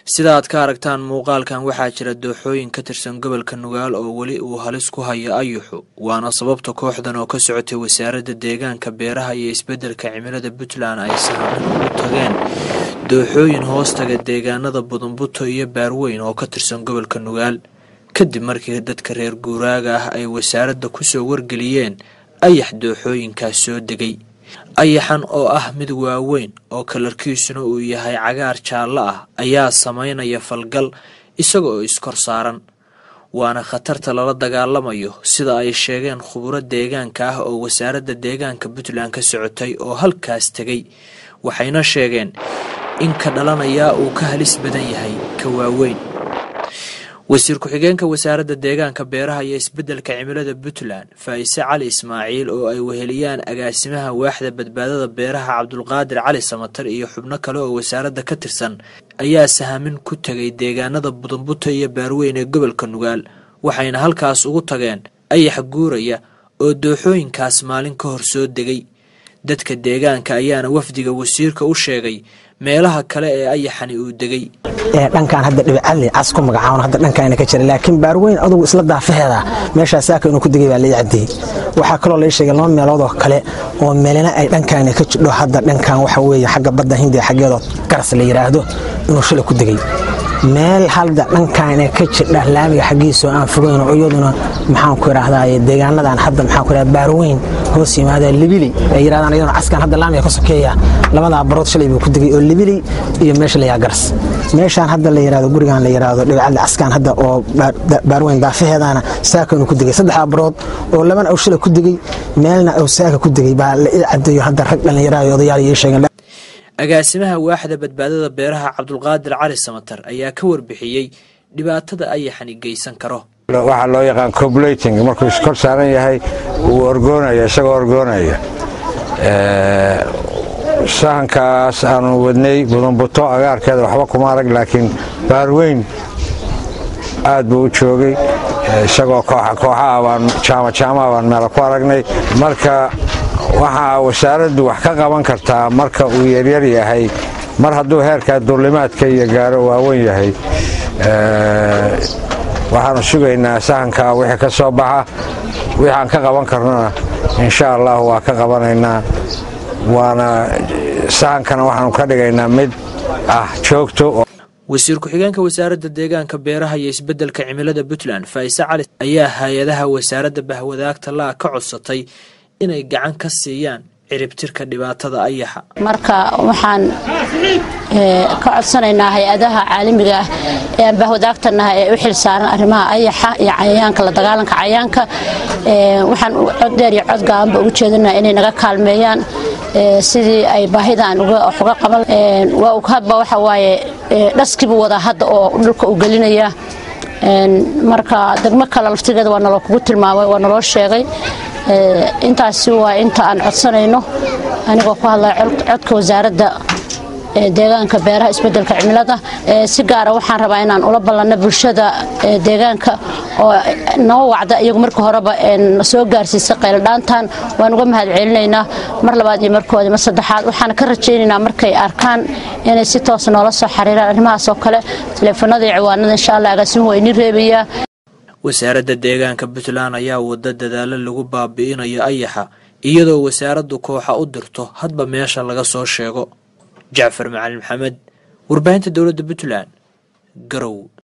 sida aad ka aragtaan muuqaalkan waxaa jira dooxooyin ka tirsan gobolka nugaal oo weli uu halis ku hayo ayuxu waana sababta kooxdan oo ka socotay wasaaradda deegaanka beeraha iyo isbeddelka cimilada puntland ay sahamin ugu tageen dooxooyin hoostaga deegaanada budumbuto iyo baarweyn oo ka tirsan gobolka nugaal kadib markii dadka reer guuraaga ah ay wasaaradda kusoo wargeliyeen ayax dooxooyinkaas soo degay ayaxan oo ah mid waaweyn oo kalarkiisuna uu yahay cagaar jaallo ah ayaa samaynaya falgal isaga oo iskor saaran waana khatarta lala dagaalamayo sida ay sheegeen khuburo deegaanka ah oo wasaaradda deegaanka puntland ka socotay oo halkaas tegay waxayna sheegeen in ka dhalanayaa uu ka halis badan yahay ka waaweyn wasiir ku-xigeenka wasaaradda deegaanka beeraha iyo isbeddelka cimilada puntland faa'ise cali ismaaciil oo ay weheliyaan agaasimaha waaxda badbaadada beeraha cabdulqaadir cali samatar iyo xubno kale oo wasaaradda ka tirsan ayaa sahamin ku tegay deegaanada budumbuta iyo baarweyn ee gobolka nugaal waxayna halkaas ugu tageen ayax guuraya oo dooxooyinkaas maalin ka hor soo degay dadka deegaanka ayaana wafdiga wasiirka u sheegay meelaha kale ee ayaxani uu degay dhankaan hadda dhibicali cas ku magacaabon hadda dhankaana ka jira laakiin baarweyn adugu isla daafaheeda meeshaa saaka inuu ku degay baa lai caddeeyey waxaa kaloo lai sheegay laba meelood oo kale oo meelina ay dhankaana ka jidho hadda dhankan waxa weeye xagga badda hindiya xaggeedoo garas la yidhaahdo inuu shalay ku degay meel hadda dhankaana ka jidha laamiga xaggiisoo aan fogeyn oo iyaduna maxaan ku idhaahdaa deegaanadan hadda maxaan ku idhahdaa baarweyn hoos yimaada libili ay yidhahdaan iyaduna caskan hadda laamiga ka sokeeya labadaa barood shalay buu ku degay oo libili iyo meesha la garas meeshaan hadda la yidhahdo gurigan la yidhahdo dhibicadli caskan hadda oo baarweyn daafaheedana saaka inuu ku degay saddexdaa barood oo labana uu shalay ku degay meelna uu saaka ku degay baa la ii caddeeyo hadda rag dhallinyaraha iyo odayaal ii sheegeen agaasimaha waaxda badbaadada beeraha cabdulqaadir cali samatar ayaa ka warbixiyey dhibaatada ayaxani geysan karo waxaa loo yaqaan cobulating markuu iskor saaran yahay uu orgoonaya isagoo orgoonaya sahankaas aanu wadnay budumbuto agaarkeeda waxba kuma arag laakiin baarweyn aad buu u joogay isagoo kooxaha baan jaamajaamaha baan meela ku aragnay marka waxaa wasaaraddu wax ka qaban kartaa marka uu yaryar yahay mar hadduu heerkaa duulimaadka iyo gaaro waaweyn yahay waxaanu sugaynaa sahankaa wixii ka soo baxa wixii aan ka qaban karnona insha allah waa ka qabanaynaa waana sahankana waxaanu ka dhigaynaa mid ah joogto wasiir ku-xigeenka wasaaradda deegaanka beeraha iyo isbeddelka cimilada puntland faa'ise cali ayaa hay-adaha wasaaradda bahwadaagta laa ka codsatay inay gacan ka siiyaan ciribtirka dhibaatada ayaxa marka waxaan ka codsanaynaa hay-adaha caalamiga ah ee aan bahwadaagtanaha ee u xil saaran arrimaha ayaxa iyo cayayaanka la dagaalanka cayayaanka waxaan cod dheer iyo cod gaabanba ugu jeedinaa inay naga kaalmeeyaan sidii ay baahidan uga qaban hadba waxa waaye dhaskiibuu wadaa hadda oo dhulka u gelinaya marka degmo kale laftigeeda waa naloo kugu tilmaamay waa naloo sheegay intaasi waa inta aan codsanayno anigoo ku hadlaya codka wasaaradda deegaanka beeraha isbeddelka cimilada si gaara waxaan rabaa inaan ula ballanno bulshada deegaanka oo noo wacda iyagu marka horeba soo gaarsiisa qayladhaantan waan uga mahad celinaynaa mar labaad iyo markoodi mar saddexaad waxaan ka rajaynaynaa markay arkaan inay si toos noola soo xiriiraan arrimahaas oo kale taleefanada iyo ciwaanada insha allah agaasimuhu waa inii reebayaa wasaaradda deegaanka puntland ayaa wada dadaalo lagu baabi'inayo ayaxa iyadoo wasaaraddu kooxa u dirto hadba meesha laga soo sheego jacfar macalin maxamed warbaahinta dowladda puntland garow